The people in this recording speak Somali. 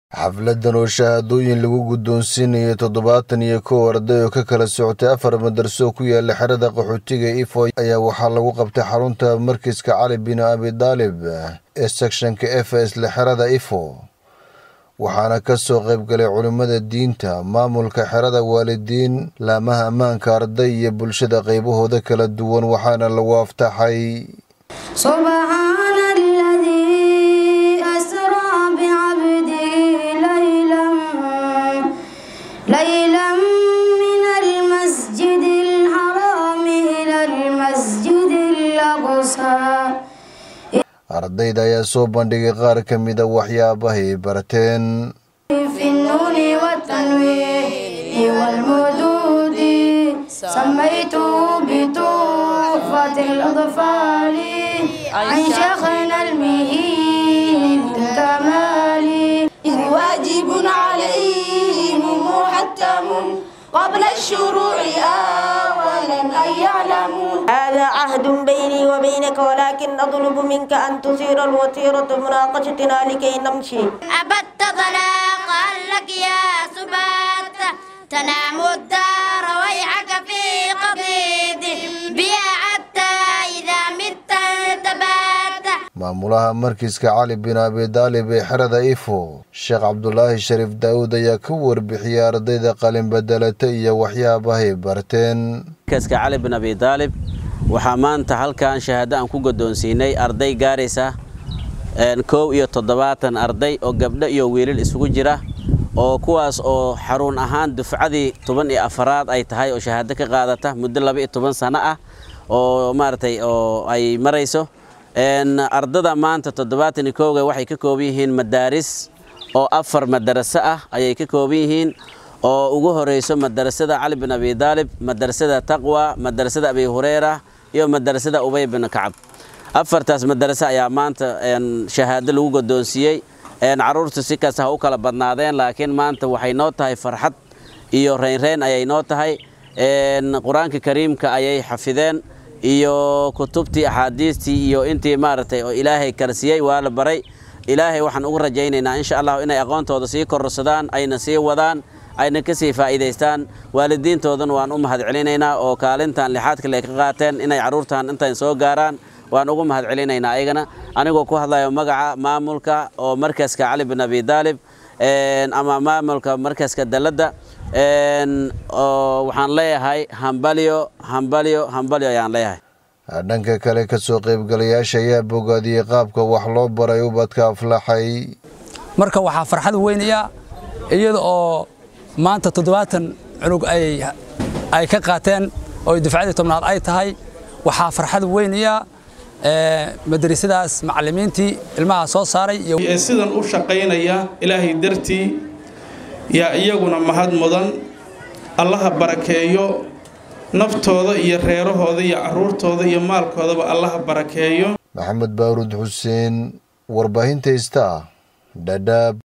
xafladan oo shahaadooyin lagu guddoonsiinayay toddobaatan iyo kow arday oo ka kala socotay afar madarso ku yaala xerada qaxootiga ifo ayaa waxaa lagu qabtay xarunta markiska cali bin abi daalib ee sekshanka f isla xerada ifo waxaana ka soo qayb galay culimmada diinta maamulka xerada waalidiin laamaha ammaanka arday iyo bulshada qaybahooda kala duwan waxaana lagu aftaxay ليلا من المسجد الحرام إلى المسجد الأقصى ardayda ayaa soo bandhigay qaar ka mida waxyaabahay barteen في النون والتنوين والمدود سميته بتحفة الأطفال عن شيخنا المهين كمال إذ واجب عليهم محتم قبل الشروع أولا أن يعلموا هذا عهد بيني وبينك ولكن أطلب منك أن تصير الوتيرة مناقشتنا لكي نمشي أبت طلاقا لك يا سبات تنام الدار ويحك في قضيد بيا حتى إذا مت تبات maamulaha markiska cali bin abi daalib ee xerada ifo sheekh cabdulaahi shariif daawud ayaa ka warbixiyey ardayda qalin bedelata iyo waxyaabahay barteen markaska cali bin abi daalib waxaa maanta halkan shahaado aan ku guddoonsiinay arday gaaraysa kow iyo toddobaatan arday oo gabdho iyo wiilal isugu jira oo kuwaas oo xarun ahaan dufcadii toban iyo afaraad ay tahay oo shahaado ka qaadata muddo laba iyo toban sano ah oo maaragtay oo ay marayso ardada maanta toddobaatan iyo kowga waxay ka kooban yihiin madaaris oo afar madaraso ah ayay ka kooban yihiin oo ugu horeyso madarasada cali bin abi daalib madarasada taqwa madarasada abi hureyra iyo madarasada ubay bin kacab afartaas madaraso ayaa maanta shahaado lagu guddoonsiiyey caruurtu si kasta ha u kala badnaadeen laakiin maanta waxay noo tahay farxad iyo reynreyn ayay noo tahay qur-aanka kariimka ayay xafideen iyo kutubtii axaadiistii iyo intii maaragtay oo ilaahay kala siiyey waa la baray ilaahay waxaan ugu rajaynaynaa insha allahu inay aqoontooda sii kororsadaan ayna sii wadaan ayna ka sii faa'iidaystaan waalidiintoodana waan u mahad celinaynaa oo kaalintan lixaad kale ka qaateen inay carruurtan intan soo gaaraan waan ugu mahad celinaynaa ayagana anigoo ku hadlayo magaca maamulka oo markaska cali bin abi daalib ama maamulka markaska dalladda waxaan leeyahay hambalyo hambalyo hambalyo ayaan leeyahay dhanka kale ka soo qaybgalayaasha ayaa bogaadiyey qaabka wax loo baray ubadka aflaxay marka waxaa farxad weynaya iyada oo maanta toddobaatan cunug ay ka qaateen oo dufcadii tobnaad ay tahay waxaa farxad weynaya madrasadaas macallimiintii ilmaha soo saaray ee sidan u shaqaynaya ilaahay dartii yaa iyaguna mahad mudan allaha barakeeyo naftooda iyo reerahooda iyo carruurtooda iyo maalkoodaba allaha barakeeyo maxamed baaruud xuseen warbaahinta ista dhadhaab